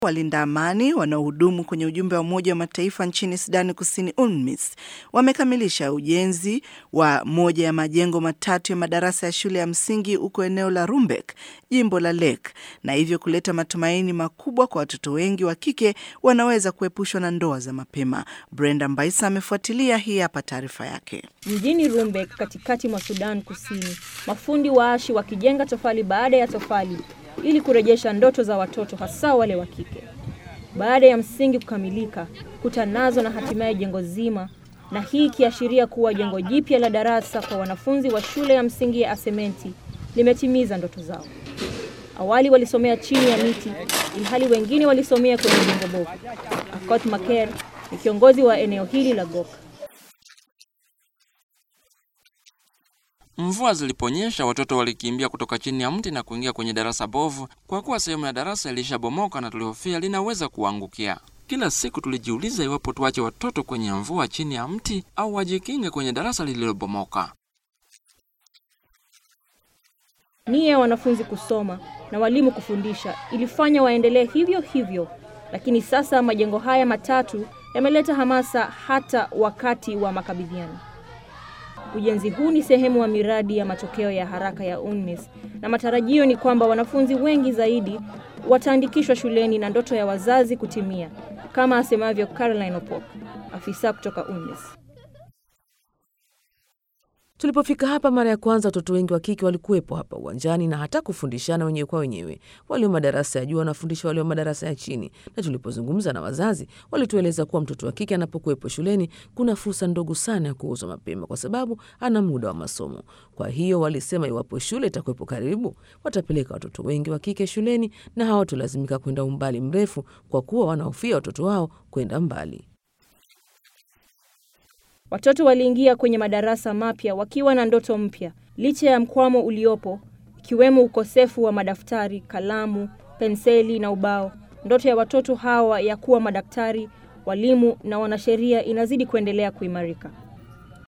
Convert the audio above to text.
Walinda amani wanaohudumu kwenye ujumbe wa Umoja wa Mataifa nchini Sudani Kusini, UNMISS, wamekamilisha ujenzi wa moja ya majengo matatu ya madarasa ya shule ya msingi huko eneo la Rumbek, jimbo la Lake, na hivyo kuleta matumaini makubwa kwa watoto wengi wa kike wanaweza kuepushwa na ndoa za mapema. Brenda Mbaisa amefuatilia, hii hapa taarifa yake. Mjini Rumbek, katikati mwa Sudan Kusini, mafundi waashi wakijenga tofali baada ya tofali ili kurejesha ndoto za watoto hasa wale wa kike. Baada ya msingi kukamilika, kuta nazo na hatimaye jengo zima, na hii ikiashiria kuwa jengo jipya la darasa kwa wanafunzi wa shule ya msingi ya Asementi limetimiza ndoto zao. Awali walisomea chini ya miti, ilhali wengine walisomea kwenye jengo bovu. Akot Maker ni kiongozi wa eneo hili la Gok. Mvua ziliponyesha, watoto walikimbia kutoka chini ya mti na kuingia kwenye darasa bovu, kwa kuwa sehemu ya darasa ilishabomoka na tulihofia linaweza kuangukia. Kila siku tulijiuliza iwapo tuache watoto kwenye mvua chini ya mti au wajikinge kwenye darasa lililobomoka. Nia ya wanafunzi kusoma na walimu kufundisha ilifanya waendelee hivyo hivyo, lakini sasa majengo haya matatu yameleta hamasa hata wakati wa makabidhiano. Ujenzi huu ni sehemu wa miradi ya matokeo ya haraka ya UNMISS na matarajio ni kwamba wanafunzi wengi zaidi wataandikishwa shuleni na ndoto ya wazazi kutimia, kama asemavyo Caroline Opok, afisa kutoka UNMISS. Tulipofika hapa mara ya kwanza, watoto wengi wa kike walikuwepo hapa uwanjani na hata kufundishana wenyewe kwa wenyewe. Walio madarasa ya juu wanafundisha walio madarasa ya chini, na tulipozungumza na wazazi, walitueleza kuwa mtoto wa kike anapokuwepo shuleni kuna fursa ndogo sana ya kuuzwa mapema, kwa sababu ana muda wa masomo. Kwa hiyo walisema iwapo shule itakuwepo karibu, watapeleka watoto wengi wa kike shuleni na hawatolazimika kwenda umbali mrefu, kwa kuwa wanahofia watoto wao kwenda mbali. Watoto waliingia kwenye madarasa mapya wakiwa na ndoto mpya, licha ya mkwamo uliopo, ikiwemo ukosefu wa madaftari, kalamu, penseli na ubao. Ndoto ya watoto hawa ya kuwa madaktari, walimu na wanasheria inazidi kuendelea kuimarika.